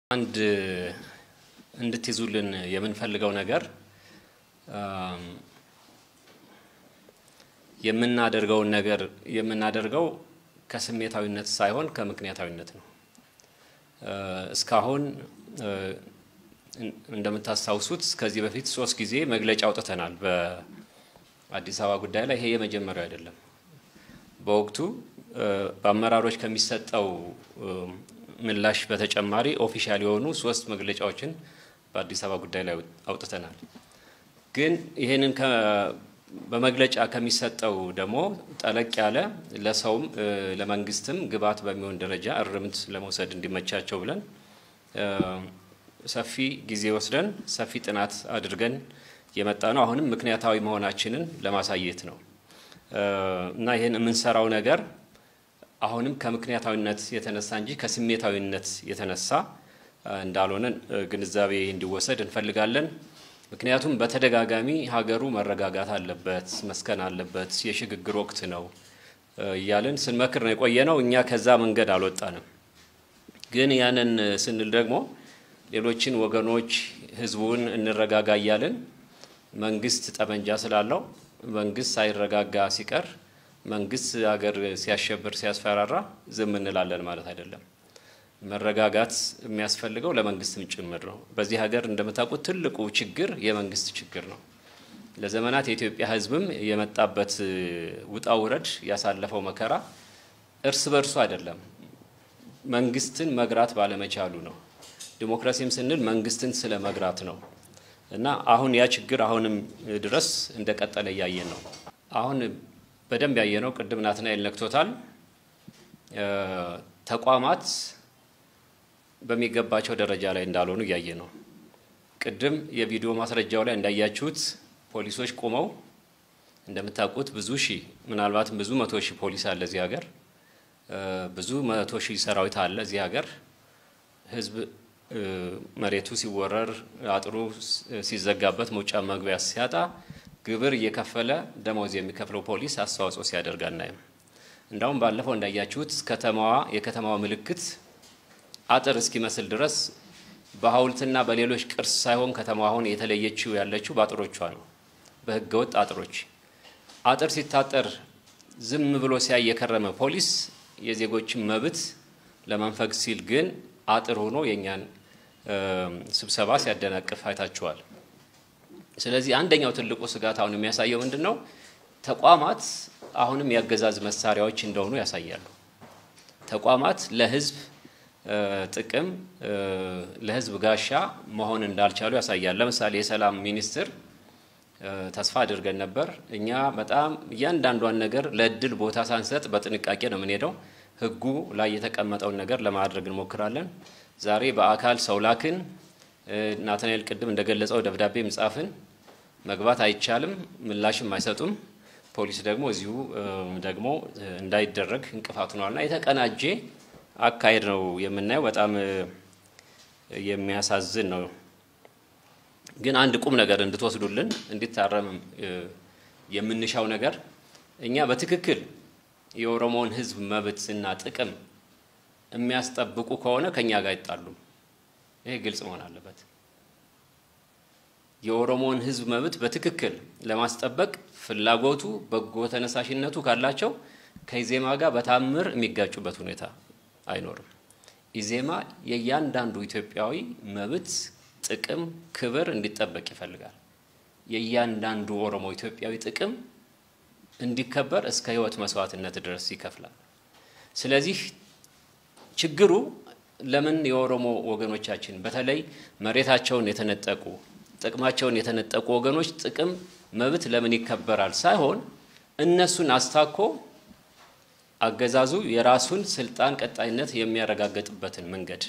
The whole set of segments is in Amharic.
አንድ እንድትይዙልን የምንፈልገው ነገር የምናደርገውን ነገር የምናደርገው ከስሜታዊነት ሳይሆን ከምክንያታዊነት ነው። እስካሁን እንደምታስታውሱት ከዚህ በፊት ሶስት ጊዜ መግለጫ አውጥተናል በአዲስ አበባ ጉዳይ ላይ። ይሄ የመጀመሪያው አይደለም። በወቅቱ በአመራሮች ከሚሰጠው ምላሽ በተጨማሪ ኦፊሻል የሆኑ ሶስት መግለጫዎችን በአዲስ አበባ ጉዳይ ላይ አውጥተናል። ግን ይህንን በመግለጫ ከሚሰጠው ደግሞ ጠለቅ ያለ ለሰውም ለመንግስትም ግብዓት በሚሆን ደረጃ እርምት ለመውሰድ እንዲመቻቸው ብለን ሰፊ ጊዜ ወስደን ሰፊ ጥናት አድርገን የመጣ ነው። አሁንም ምክንያታዊ መሆናችንን ለማሳየት ነው እና ይህን የምንሰራው ነገር አሁንም ከምክንያታዊነት የተነሳ እንጂ ከስሜታዊነት የተነሳ እንዳልሆነ ግንዛቤ እንዲወሰድ እንፈልጋለን። ምክንያቱም በተደጋጋሚ ሀገሩ መረጋጋት አለበት፣ መስከን አለበት፣ የሽግግር ወቅት ነው እያልን ስንመክር ነው የቆየ ነው። እኛ ከዛ መንገድ አልወጣንም። ግን ያንን ስንል ደግሞ ሌሎችን ወገኖች ህዝቡን እንረጋጋ እያልን መንግስት ጠመንጃ ስላለው መንግስት ሳይረጋጋ ሲቀር መንግስት ሀገር ሲያሸብር ሲያስፈራራ ዝም እንላለን ማለት አይደለም። መረጋጋት የሚያስፈልገው ለመንግስትም ጭምር ነው። በዚህ ሀገር እንደምታውቁት ትልቁ ችግር የመንግስት ችግር ነው። ለዘመናት የኢትዮጵያ ህዝብም የመጣበት ውጣ ውረድ ያሳለፈው መከራ እርስ በርሱ አይደለም፣ መንግስትን መግራት ባለመቻሉ ነው። ዲሞክራሲም ስንል መንግስትን ስለ መግራት ነው እና አሁን ያ ችግር አሁንም ድረስ እንደቀጠለ እያየን ነው። አሁን በደንብ ያየነው ቅድም ናትናኤል ነክቶታል። ተቋማት በሚገባቸው ደረጃ ላይ እንዳልሆኑ እያየ ነው። ቅድም የቪዲዮ ማስረጃው ላይ እንዳያችሁት ፖሊሶች ቆመው እንደምታውቁት ብዙ ሺህ ምናልባትም ብዙ መቶ ሺህ ፖሊስ አለ እዚህ ሀገር፣ ብዙ መቶ ሺህ ሰራዊት አለ እዚህ ሀገር። ህዝብ መሬቱ ሲወረር፣ አጥሩ ሲዘጋበት፣ መውጫ መግቢያ ሲያጣ ግብር እየከፈለ ደሞዝ የሚከፍለው ፖሊስ አስተዋጽኦ ሲያደርግ አናይም። እንዳውም ባለፈው እንዳያችሁት ከተማዋ የከተማዋ ምልክት አጥር እስኪመስል ድረስ በሐውልትና በሌሎች ቅርስ ሳይሆን ከተማዋ አሁን የተለየችው ያለችው በአጥሮቿ ነው፣ በህገወጥ አጥሮች። አጥር ሲታጠር ዝም ብሎ ሲያይ የከረመ ፖሊስ የዜጎችን መብት ለመንፈግ ሲል ግን አጥር ሆኖ የእኛን ስብሰባ ሲያደናቅፍ አይታችኋል። ስለዚህ አንደኛው ትልቁ ስጋት አሁን የሚያሳየው ምንድን ነው? ተቋማት አሁንም የአገዛዝ መሳሪያዎች እንደሆኑ ያሳያሉ። ተቋማት ለህዝብ ጥቅም ለህዝብ ጋሻ መሆን እንዳልቻሉ ያሳያል። ለምሳሌ የሰላም ሚኒስትር ተስፋ አድርገን ነበር። እኛ በጣም እያንዳንዷን ነገር ለእድል ቦታ ሳንሰጥ በጥንቃቄ ነው የምንሄደው። ህጉ ላይ የተቀመጠውን ነገር ለማድረግ እንሞክራለን። ዛሬ በአካል ሰው ላክን። ናትናኤል ቅድም እንደገለጸው ደብዳቤም ጻፍን። መግባት አይቻልም፣ ምላሽም አይሰጡም። ፖሊስ ደግሞ እዚሁ ደግሞ እንዳይደረግ እንቅፋት ሆኗልና የተቀናጀ አካሄድ ነው የምናየው። በጣም የሚያሳዝን ነው። ግን አንድ ቁም ነገር እንድትወስዱልን እንዲታረም የምንሻው ነገር እኛ በትክክል የኦሮሞውን ህዝብ መብትና ጥቅም የሚያስጠብቁ ከሆነ ከኛ ጋር አይጣሉም። ይሄ ግልጽ መሆን አለበት። የኦሮሞውን ህዝብ መብት በትክክል ለማስጠበቅ ፍላጎቱ፣ በጎ ተነሳሽነቱ ካላቸው ከኢዜማ ጋር በታምር የሚጋጩበት ሁኔታ አይኖርም። ኢዜማ የእያንዳንዱ ኢትዮጵያዊ መብት፣ ጥቅም፣ ክብር እንዲጠበቅ ይፈልጋል። የእያንዳንዱ ኦሮሞ ኢትዮጵያዊ ጥቅም እንዲከበር እስከ ህይወት መስዋዕትነት ድረስ ይከፍላል። ስለዚህ ችግሩ ለምን የኦሮሞ ወገኖቻችን በተለይ መሬታቸውን የተነጠቁ ጥቅማቸውን የተነጠቁ ወገኖች ጥቅም መብት ለምን ይከበራል ሳይሆን እነሱን አስታኮ አገዛዙ የራሱን ስልጣን ቀጣይነት የሚያረጋግጥበትን መንገድ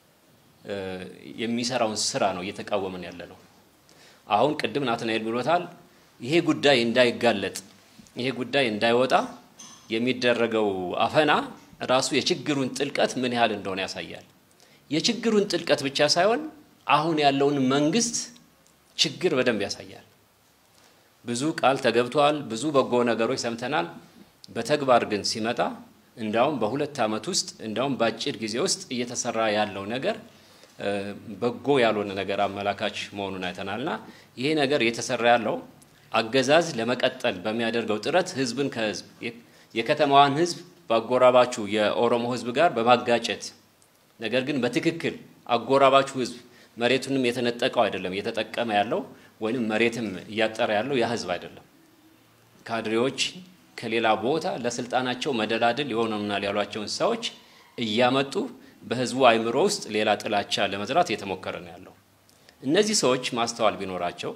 የሚሰራውን ስራ ነው እየተቃወምን ያለ ነው። አሁን ቅድም ናትናኤል ብሎታል። ይሄ ጉዳይ እንዳይጋለጥ ይሄ ጉዳይ እንዳይወጣ የሚደረገው አፈና ራሱ የችግሩን ጥልቀት ምን ያህል እንደሆነ ያሳያል። የችግሩን ጥልቀት ብቻ ሳይሆን አሁን ያለውን መንግስት ችግር በደንብ ያሳያል። ብዙ ቃል ተገብቷል፣ ብዙ በጎ ነገሮች ሰምተናል። በተግባር ግን ሲመጣ እንዳውም በሁለት ዓመት ውስጥ እንዳውም በአጭር ጊዜ ውስጥ እየተሰራ ያለው ነገር በጎ ያልሆነ ነገር አመላካች መሆኑን አይተናልና ይሄ ነገር እየተሰራ ያለው አገዛዝ ለመቀጠል በሚያደርገው ጥረት ህዝብን ከህዝብ የከተማዋን ህዝብ በአጎራባቹ የኦሮሞ ህዝብ ጋር በማጋጨት ነገር ግን በትክክል አጎራባቹ ህዝብ መሬቱንም የተነጠቀው አይደለም እየተጠቀመ ያለው ወይም መሬትም እያጠረ ያለው ያ ህዝብ አይደለም። ካድሬዎች ከሌላ ቦታ ለስልጣናቸው መደላድል ይሆኑናል ያሏቸውን ሰዎች እያመጡ በህዝቡ አይምሮ ውስጥ ሌላ ጥላቻ ለመዝራት እየተሞከረ ነው ያለው። እነዚህ ሰዎች ማስተዋል ቢኖራቸው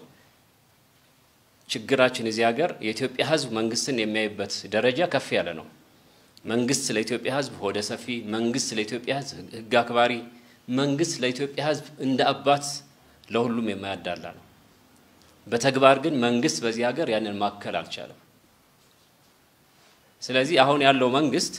ችግራችን እዚህ ሀገር የኢትዮጵያ ህዝብ መንግስትን የሚያይበት ደረጃ ከፍ ያለ ነው። መንግስት ለኢትዮጵያ ህዝብ ሆደ ሰፊ፣ መንግስት ለኢትዮጵያ ህዝብ ህግ አክባሪ፣ መንግስት ለኢትዮጵያ ህዝብ እንደ አባት ለሁሉም የማያዳላ ነው። በተግባር ግን መንግስት በዚህ ሀገር ያንን ማከል አልቻለም። ስለዚህ አሁን ያለው መንግስት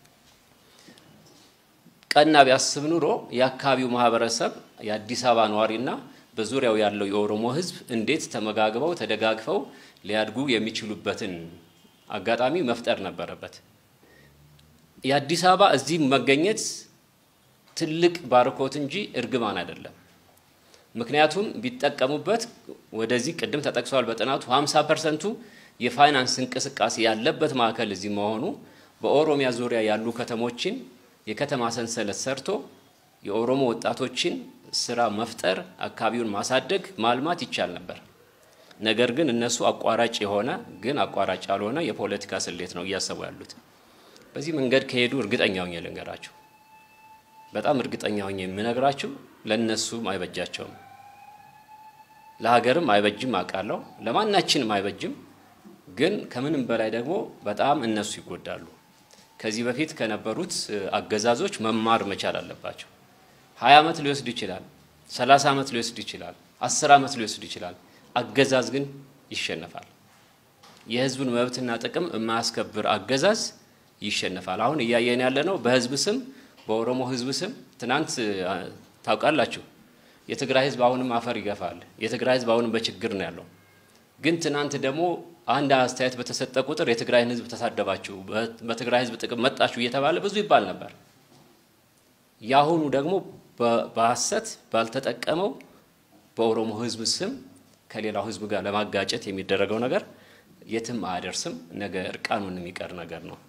ቀና ቢያስብ ኑሮ የአካባቢው ማህበረሰብ የአዲስ አበባ ነዋሪና በዙሪያው ያለው የኦሮሞ ህዝብ እንዴት ተመጋግበው ተደጋግፈው ሊያድጉ የሚችሉበትን አጋጣሚ መፍጠር ነበረበት። የአዲስ አበባ እዚህ መገኘት ትልቅ ባርኮት እንጂ እርግማን አይደለም። ምክንያቱም ቢጠቀሙበት ወደዚህ ቅድም ተጠቅሷል በጥናቱ 50 ፐርሰንቱ የፋይናንስ እንቅስቃሴ ያለበት ማዕከል እዚህ መሆኑ በኦሮሚያ ዙሪያ ያሉ ከተሞችን የከተማ ሰንሰለት ሰርቶ የኦሮሞ ወጣቶችን ስራ መፍጠር፣ አካባቢውን ማሳደግ፣ ማልማት ይቻል ነበር። ነገር ግን እነሱ አቋራጭ የሆነ ግን አቋራጭ ያልሆነ የፖለቲካ ስሌት ነው እያሰቡ ያሉት። በዚህ መንገድ ከሄዱ እርግጠኛ ሆኜ ልንገራችሁ፣ በጣም እርግጠኛ ሆኜ የምነግራችሁ ለእነሱም አይበጃቸውም፣ ለሀገርም አይበጅም አውቃለሁ፣ ለማናችንም አይበጅም። ግን ከምንም በላይ ደግሞ በጣም እነሱ ይጎዳሉ። ከዚህ በፊት ከነበሩት አገዛዞች መማር መቻል አለባቸው። ሀያ ዓመት ሊወስድ ይችላል፣ ሰላሳ ዓመት ሊወስድ ይችላል፣ አስር ዓመት ሊወስድ ይችላል። አገዛዝ ግን ይሸነፋል። የህዝቡን መብትና ጥቅም የማያስከብር አገዛዝ ይሸነፋል። አሁን እያየን ያለ ነው። በህዝብ ስም በኦሮሞ ህዝብ ስም ትናንት ታውቃላችሁ፣ የትግራይ ህዝብ አሁንም አፈር ይገፋል። የትግራይ ህዝብ አሁንም በችግር ነው ያለው። ግን ትናንት ደግሞ አንድ አስተያየት በተሰጠ ቁጥር የትግራይን ህዝብ ተሳደባችሁ፣ በትግራይ ህዝብ ጥቅም መጣችሁ እየተባለ ብዙ ይባል ነበር። የአሁኑ ደግሞ በሐሰት ባልተጠቀመው በኦሮሞ ህዝብ ስም ከሌላው ህዝብ ጋር ለማጋጨት የሚደረገው ነገር የትም አያደርስም። ነገ እርቃኑን የሚቀር ነገር ነው።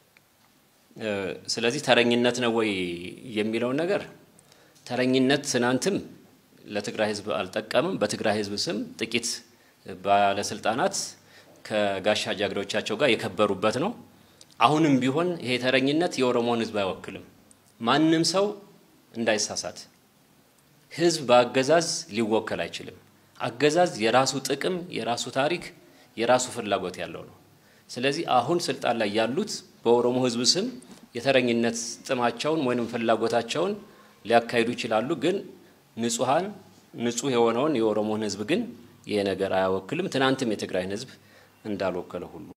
ስለዚህ ተረኝነት ነው ወይ የሚለውን ነገር ተረኝነት ትናንትም ለትግራይ ህዝብ አልጠቀምም። በትግራይ ህዝብ ስም ጥቂት ባለስልጣናት ከጋሻ ጃግሬዎቻቸው ጋር የከበሩበት ነው። አሁንም ቢሆን ይሄ ተረኝነት የኦሮሞን ህዝብ አይወክልም። ማንም ሰው እንዳይሳሳት፣ ህዝብ በአገዛዝ ሊወከል አይችልም። አገዛዝ የራሱ ጥቅም፣ የራሱ ታሪክ፣ የራሱ ፍላጎት ያለው ነው። ስለዚህ አሁን ስልጣን ላይ ያሉት በኦሮሞ ህዝብ ስም የተረኝነት ጥማቸውን ወይም ፍላጎታቸውን ሊያካሂዱ ይችላሉ። ግን ንጹሐን ንጹህ የሆነውን የኦሮሞን ህዝብ ግን ይሄ ነገር አያወክልም። ትናንትም የትግራይን ህዝብ እንዳልወከለ ሁሉ